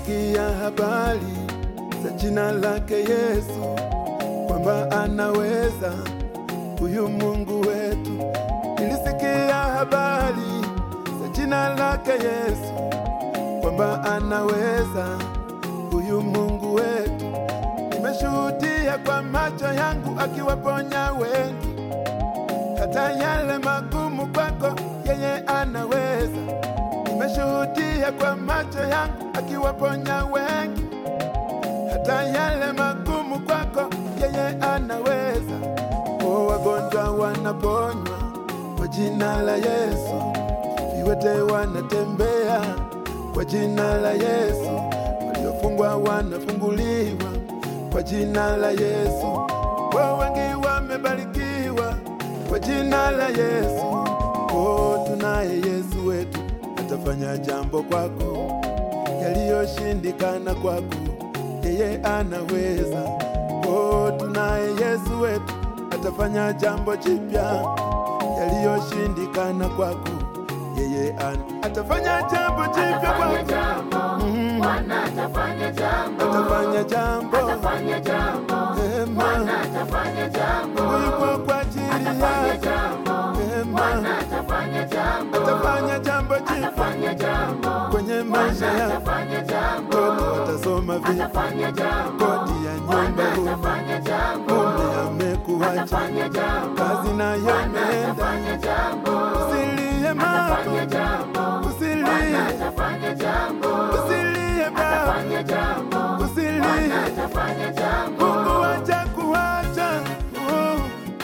Nilisikia habari za jina lake Yesu, kwamba anaweza huyu Mungu wetu. Nilisikia habari za jina lake Yesu, kwamba anaweza huyu Mungu wetu. Nimeshuhudia kwa macho yangu akiwaponya wengi, hata yale magumu kwako yeye anaweza. Nimeshuhudia kwa macho yangu akiwaponya wengi, hata yale magumu kwako yeye anaweza. O, wagonjwa wanaponywa kwa jina la Yesu, viwete wanatembea kwa jina la Yesu, waliofungwa wanafunguliwa kwa jina la Yesu. O, wengi wamebarikiwa kwa jina la Yesu. O, tunaye Yesu wetu atafanya jambo kwako, yaliyoshindikana kwako yeye anaweza. O, tunaye Yesu wetu atafanya jambo jipya, yaliyoshindikana kwako yeye an atafanya jambo jipya Atafanya kwako, jambo, Mhm. Bwana atafanya jambo, atafanya jambo atafanya jambo, Ema. Bwana atafanya jambo, yuko kwa ajili atafanya yako, jambo, Ema. Bwana atafanya jambo, atafanya jambo jipya atafanya jambo, kwenye maisha Bwana yako. atafanya jambo, Mtoto atasoma vipi? atafanya jambo, Kodi ya nyumba Bwana huna, atafanya jambo, mume amekuacha, atafanya jambo, kazi nayo Bwana imeenda. atafanya jambo, Usilie mama, atafanya jambo, Bwana usilie, atafanya jambo, usilie baba, atafanya jambo, Bwana usilie, atafanya jambo. Mungu acha kuacha. Oh.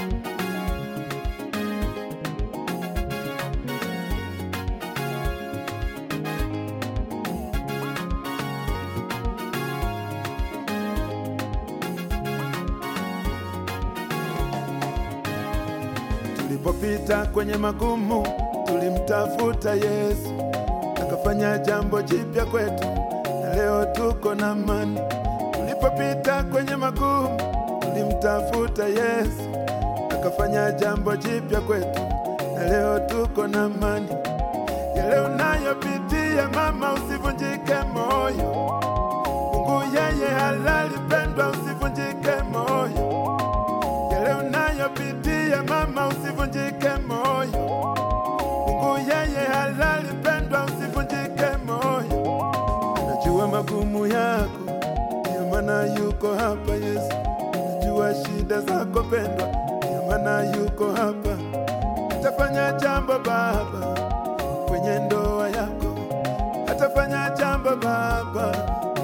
Tulipopita kwenye magumu, tulimtafuta Yesu, akafanya jambo jipya kwetu, na leo tuko na amani. Tulipopita kwenye magumu, tulimtafuta Yesu, akafanya jambo jipya kwetu, na leo tuko na amani. Yale unayopitia mama, usivunjike moyo. Mungu yeye halali, pendwa, usivunjike moyo yale unayopitia mama, usivunjike moyo. Mungu yeye halali, pendwa, usivunjike moyo. Anajua magumu yako, ndio maana yuko hapa Yesu. Anajua shida zako pendwa, ndio maana yuko hapa. Atafanya jambo Baba kwenye ndoa yako, atafanya jambo Baba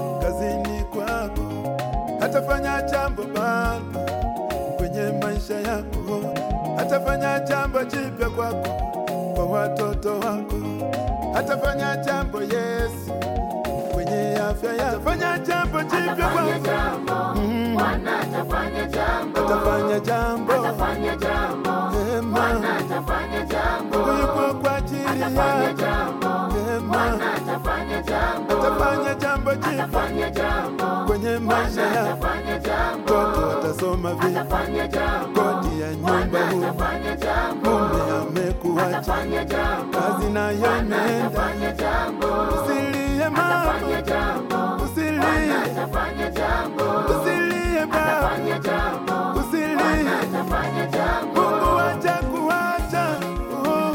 kazini kwako, atafanya jambo Baba kwenye maisha yako, atafanya jambo jipya kwako, kwa watoto wako, atafanya jambo Yesu kwenye afya yako, atafanya jambo jipya Atafanya kwako, jambo, Mhm. Bwana atafanya jambo, atafanya jambo atafanya jambo, Ema. Bwana atafanya jambo, Mungu yuko kwa ajili atafanya yako, jambo, Ema. Bwana atafanya jambo, atafanya jambo jipya atafanya jambo, kwenye maisha Bwana yako, atafanya jambo, mtoto atasoma vipi? atafanya jambo, Kodi ya nyumba Bwana huna, atafanya jambo, mume amekuacha, atafanya jambo, kazi nayo Bwana imeenda. atafanya jambo, Usilie mama, atafanya jambo, usilie, Bwana atafanya jambo, usilie baba, atafanya jambo, usilie, atafanya jambo. Mungu acha kuacha. Oh.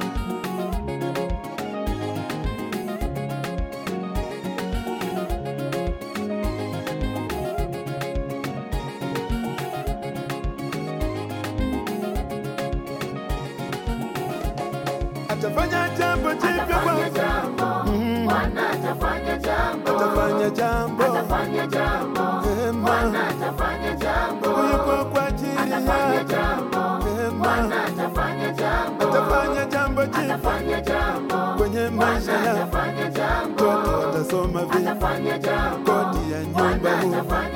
Atafanya jambo jipya Atafanya kwako, jambo, Mhm. Bwana atafanya jambo, atafanya jambo atafanya jambo, Ema. Bwana atafanya jambo, Mungu yuko kwa ajili atafanya yako, jambo, Ema. Bwana atafanya jambo, atafanya jambo jipya atafanya jambo, kwenye maisha Bwana yako, atafanya jambo, mtoto atasoma vipi? atafanya jambo, Kodi ya nyumba Bwana huna, atafanya